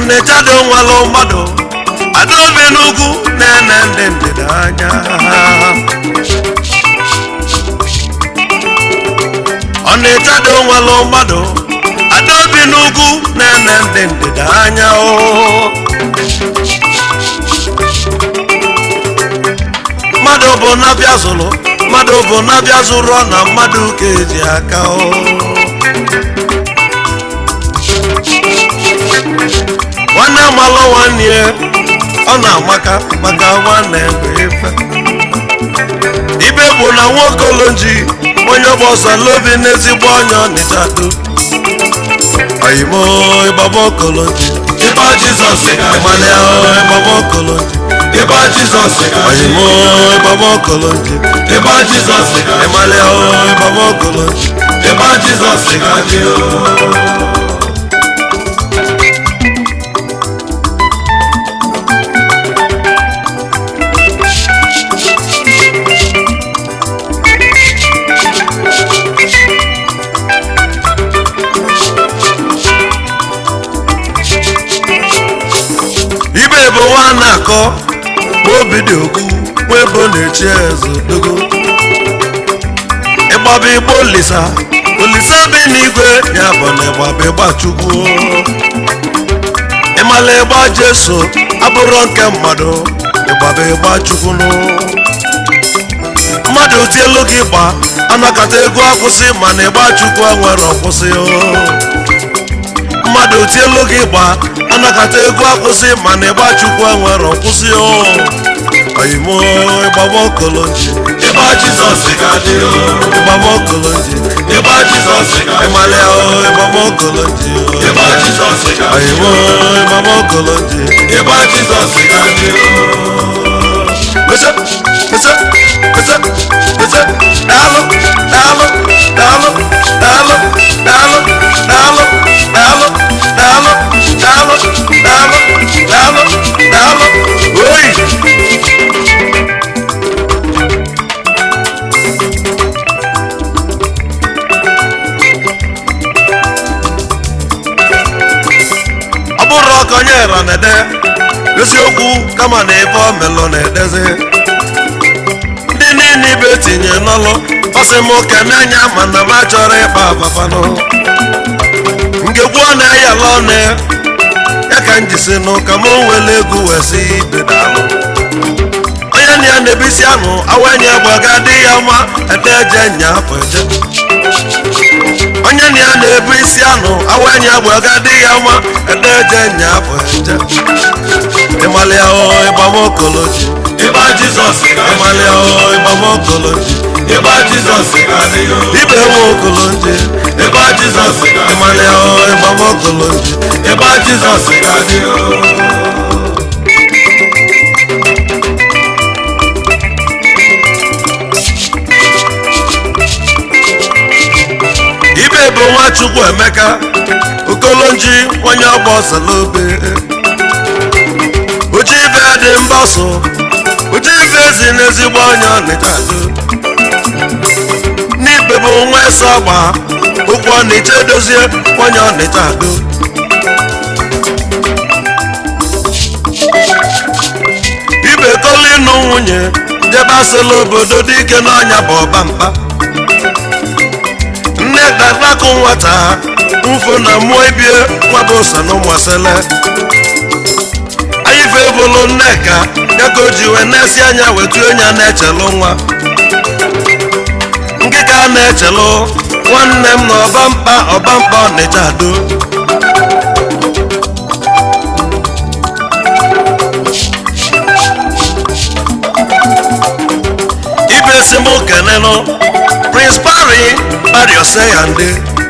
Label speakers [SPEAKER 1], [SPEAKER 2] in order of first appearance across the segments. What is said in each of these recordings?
[SPEAKER 1] ọnịcha dị nwalụ mmadụ adaobi n'ugwu na-ene ndị ndịda anya ọnịcha dị nwalụ mmadụ adaobi n'ugwu na-ene ndị ndịda anya o mmadụ bụ na-abịa zụrụ mmadụ bụ na-abịa zụrụ ọ na mmadụ ka eji aka o nwanne malụ nwanne ya ọ na-amaka maka nwanne bụ ife ibe bụ na nwaokoloji onye ọgbọsọ lobi n'ezigbo onye ọnịcha do oyimo ịgbaba okoloji
[SPEAKER 2] ịba jizọs ga-adị
[SPEAKER 1] ịmalịa ịgbaba okoloji
[SPEAKER 2] ịba jizọs ga-adị
[SPEAKER 1] oyimo ịgbaba okoloji
[SPEAKER 2] ịba jizọs ga-adị
[SPEAKER 1] ịmalịa ịgbaba okoloji
[SPEAKER 2] ịba jizọs ga-adị
[SPEAKER 1] ibe bụ nwa na-akọ ma obi dị okwu nwa ebo na-echi eze dogo ịgbaba igbo olisa olisa bi n'igwe ya bụ na ịgbaba ịgba chukwu ịmala ịgba jeso abụrụ nke mmadụ ịgbaba ịgba chukwu nụ mmadụ tielu gị gba anakọta ego akwụsị mana ịgba chukwu enwere ọkwụsị o mmadụ tielu gị gba anakọta ego akwụsị mana ịgba chukwu enwere ọkwụsị o oyimo ịgbaba okoloji
[SPEAKER 2] ịba jizọs ga-adị
[SPEAKER 1] ịgbaba okoloji
[SPEAKER 2] ịba jizọs ga-adị
[SPEAKER 1] ịmalịa o ịgbaba okoloji
[SPEAKER 2] ịba jizọs ga-adị
[SPEAKER 1] oyimo ịgbaba okoloji
[SPEAKER 2] ịba jizọs ga-adị
[SPEAKER 1] Pese, pese, pese, pese, daalụ, daalụ, daalụ, daalụ, daalụ, daalụ, daalụ, daalụ, daalụ, daalụ, daalụ, daalụ. Oyi! ọ bụrụ ọka onye ra na-ede eziokwu kama na ebe ọ melụ na-edezi ndị niile ibe tinye n'ọlụ ọsị m keme anya mana m achọrọ ịkpa abafanụ ngegwu ọ na-eyala ọnụ ya ya ka m jisi nụ ka m wele egwu wee si ibe daalụ onye na ya na-ebisi anụ awenye gbaga dị ya mma ede eje nya afọ eje onye na ya na-ebu isi anụ awenye gbaga dị ya mma ede eje nya afọ eje ịmalịa o ịgbamokoloji
[SPEAKER 2] ịba jizọs ga-adị
[SPEAKER 1] ịmalịa o ịgbamokoloji
[SPEAKER 2] ịba jizọs ga-adị
[SPEAKER 1] ibe nwe okoloji
[SPEAKER 2] ịba jizọs ga-adị
[SPEAKER 1] ịmalịa o ịgbamokoloji
[SPEAKER 2] ịba jizọs ga-adị
[SPEAKER 1] ibe bụ nwachukwu emeka okolonji onye ọgba ọsalobe uche ibe dị mgbasụ uche ibe ezi n'ezigbo onye ọnịcha do n'ibe bụ nwa ese ọgba ụkwụ ọnịcha edozie onye ọnịcha do ibe kọlụ ịnụ nwunye jebe asịla obodo dị ike n'ọnya bụ ọba mkpa nne darakụ nwata mfụ na mmụọ ibie nwaba ụsa na ụmụasịla anyịfe bụlụ nneka ya ka o ji wee na-esi anya wetu enya na-echelụ nwa nkịka na-echelụ nwanne m na ọbamkpa ọbamkpa ọnịcha do ibe si m kenenụ prince pari bariose ya ndị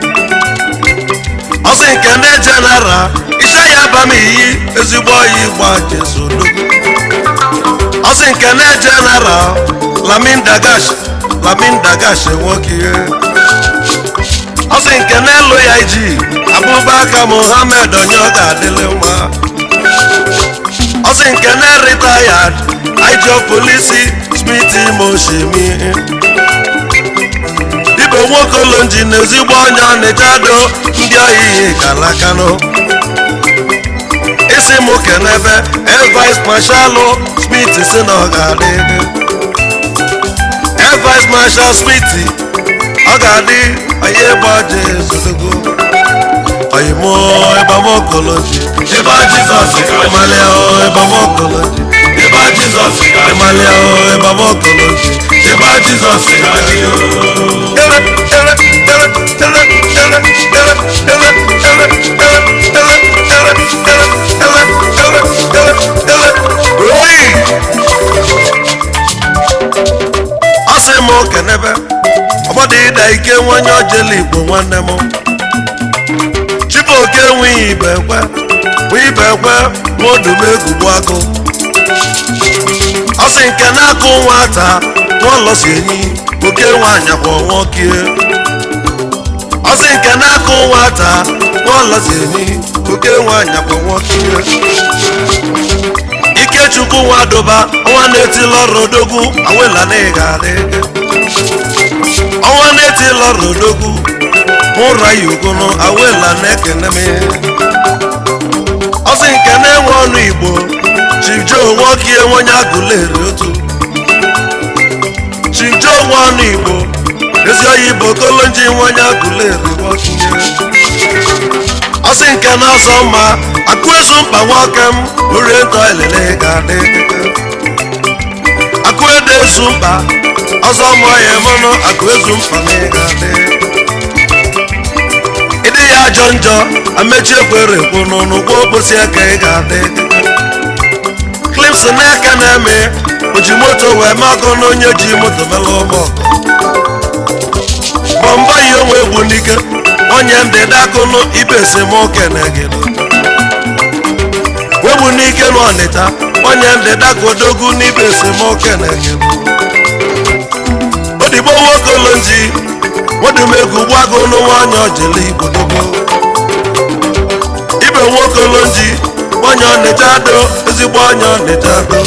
[SPEAKER 1] ọsị nke ndị jenara ise ya abam iyi ezigbo oyi gba jesodo ọsị nke ndị jenara lamin dagash lamin dagash nwoke ihe ọsị nke n'elu ya iji abụbaka muhammed onye ọ ga-adịlị mma ọsị nke na-retired ijo polisi smith moshimi ibe nwokolonji na ezigbo onye ọnịcha do ndị oyiyi kalakanụ isi m kenebe evice mashalụ smith si na ọ ga-adị evice marshal smith ọ ga-adị onye gbaje ezodogo oyimo ebamokoloji
[SPEAKER 2] ịba jizọs ga-adị
[SPEAKER 1] ịmalịa o ebamokoloji
[SPEAKER 2] ịba jizọs ga-adị
[SPEAKER 1] ịmalịa o ebamokoloji
[SPEAKER 2] ịba jizọs ga-adị
[SPEAKER 1] ọ sị m kenebe ọgbọdọ ịda ike nwanye ojele igbo nwanne m chibuoke enweghị ibe ekwe nwe ibe ekwe nwa odumegugbu agụ ọ sị nke na-akụ nwata n'ụlọsi enyi oke nwaanyị kwa nwokie ọ sị nke na-akụ nwata n'ụlọsi enyi oke nwaanyị kwa nwokie ikechukwu nwadoba ọnwa na-etili ọrụ odogwu awela na ị ga-adị ọnwa na-etili ọrụ odogwu ụra ya ugunu awela na-ekene m ọsị nke na-enwe ọnụ igbo chibjo nwokie nwonye agụleri otu chibjo nwe ọnụ igbo ezi oyi bụ kolonji nwonye agụleri nwokie ọsị nke na-asọ mma akụ ezu mkpa nwoke m orientọ elele ga-adị akụ ede ezu mkpa ọzọ mụọ ya mụnụ akụ ezu mkpa na ị ga-adị ịdị ya ajọ njọ amechi ekwere ekwu n'ụnụ gwa okposi aka ị ga-adị klips n'aka na-eme oji moto wee makọ n'onye ji moto mela ụgbọ bọmbọ yi onwe egwu n'ike onye ndị dakụnụ ibe esemokwu na-egedo wegbu n'ike n'ọnịta onye ndị dakodogwu n'ibe esemokwu na-egedo odigbo nwokolonji nwedumegwu gbago n'ụwa onye ojele igbo dogo ibe nwokolonji onye ọnịcha do ezigbo onye ọnịcha do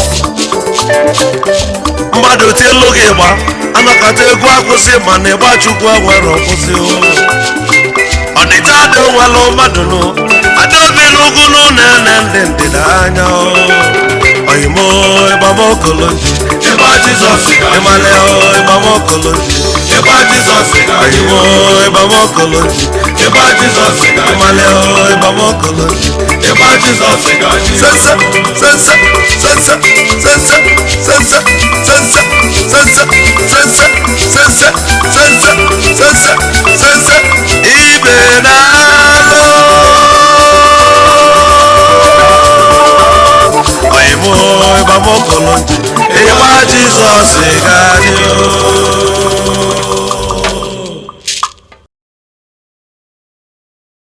[SPEAKER 1] mmadụ tielu gị gba anakọta egwu akwụsị mana ịgba chukwu nwere ọkwụsị o ọnịcha dị nwelụ mmadụ nụ adaobi n'ugwu n'ụlọ ene ndị ndịda anya o oyimo ịgbamokoloji
[SPEAKER 2] ịba jizọs ga-adị
[SPEAKER 1] ịmalị o ịgbamokoloji
[SPEAKER 2] ịba jizọs ga-adị
[SPEAKER 1] oyimo ịgbamokoloji
[SPEAKER 2] ịba jizọs ga-adị
[SPEAKER 1] ịmalị o ịgbamokoloji
[SPEAKER 2] ịba jizọs ga-adị
[SPEAKER 1] sense sense sense sense sense sense sense sense sense sense sense sense ibe na-alụ oyimo ịgbamokoloji ịgba jizọs ga-adị o